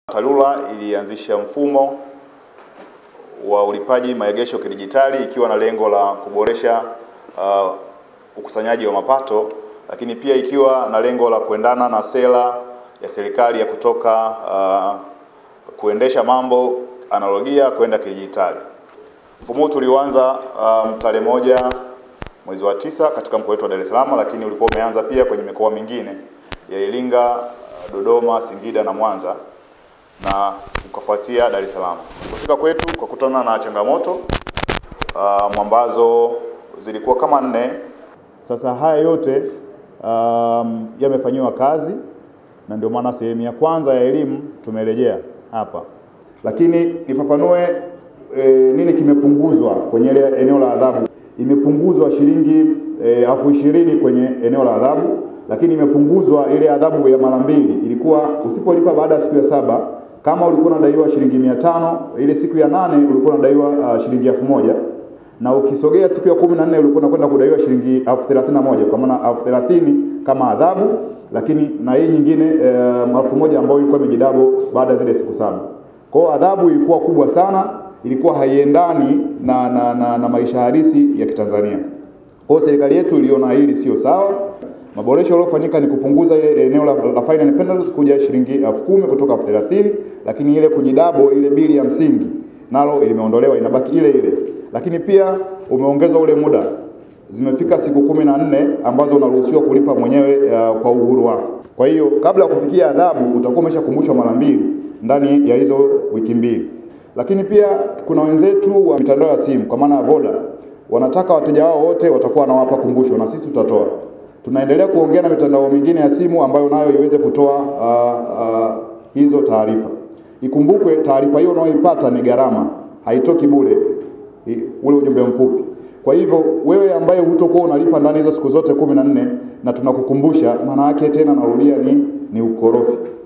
TARURA ilianzisha mfumo wa ulipaji maegesho kidijitali ikiwa na lengo la kuboresha uh, ukusanyaji wa mapato, lakini pia ikiwa na lengo la kuendana na sera ya serikali ya kutoka uh, kuendesha mambo analogia kwenda kidijitali. Mfumo huu tuliuanza um, tarehe moja mwezi wa tisa katika mkoa wetu wa Dar es Salaam, lakini ulikuwa umeanza pia kwenye mikoa mingine ya Iringa, Dodoma, Singida na Mwanza na ukafuatia Dar es Salaam. Kufika kwetu tukakutana na changamoto um, ambazo zilikuwa kama nne. Sasa haya yote um, yamefanyiwa kazi na ndio maana sehemu ya kwanza ya elimu tumerejea hapa, lakini nifafanue e, nini kimepunguzwa kwenye ile eneo la adhabu. Imepunguzwa shilingi elfu ishirini kwenye eneo la adhabu, lakini imepunguzwa ile adhabu ya mara mbili. Ilikuwa usipolipa baada ya siku ya saba, kama ulikuwa unadaiwa shilingi mia tano ile siku ya nane ulikuwa unadaiwa uh, shilingi elfu moja na ukisogea siku ya kumi na nne ulikuwa unakwenda kudaiwa shilingi elfu thelathini na moja kwa maana elfu thelathini kama adhabu, lakini na hii nyingine elfu moja ambayo ilikuwa imejidabo baada ya zile siku saba. Kwa hiyo adhabu ilikuwa kubwa sana, ilikuwa haiendani na, na, na, na maisha halisi ya Kitanzania. Kwa hiyo serikali yetu iliona hili sio sawa. Maboresho yaliyofanyika ni kupunguza ile eneo la, la fine and penalties kuja shilingi elfu kumi kutoka elfu thelathini lakini ile kujidabo ile bili ya msingi nalo limeondolewa inabaki ile ile, lakini pia umeongezwa ule muda, zimefika siku kumi na nne ambazo unaruhusiwa kulipa mwenyewe uh, kwa uhuru wako. Kwa hiyo kabla ya kufikia adhabu utakuwa umeshakumbushwa mara mbili ndani ya hizo wiki mbili. Lakini pia kuna wenzetu wa mitandao ya simu kwa maana ya Voda wanataka wateja wao wote watakuwa wanawapa kumbusho na sisi tutatoa. Tunaendelea kuongea na mitandao mingine ya simu ambayo nayo iweze kutoa uh, uh, hizo taarifa. Ikumbukwe taarifa hiyo unayoipata ni gharama, haitoki bure ule ujumbe mfupi. Kwa hivyo wewe ambaye hutokuwa unalipa ndani hizo siku zote kumi na nne na tunakukumbusha, maana yake tena narudia, ni ni ukorofi.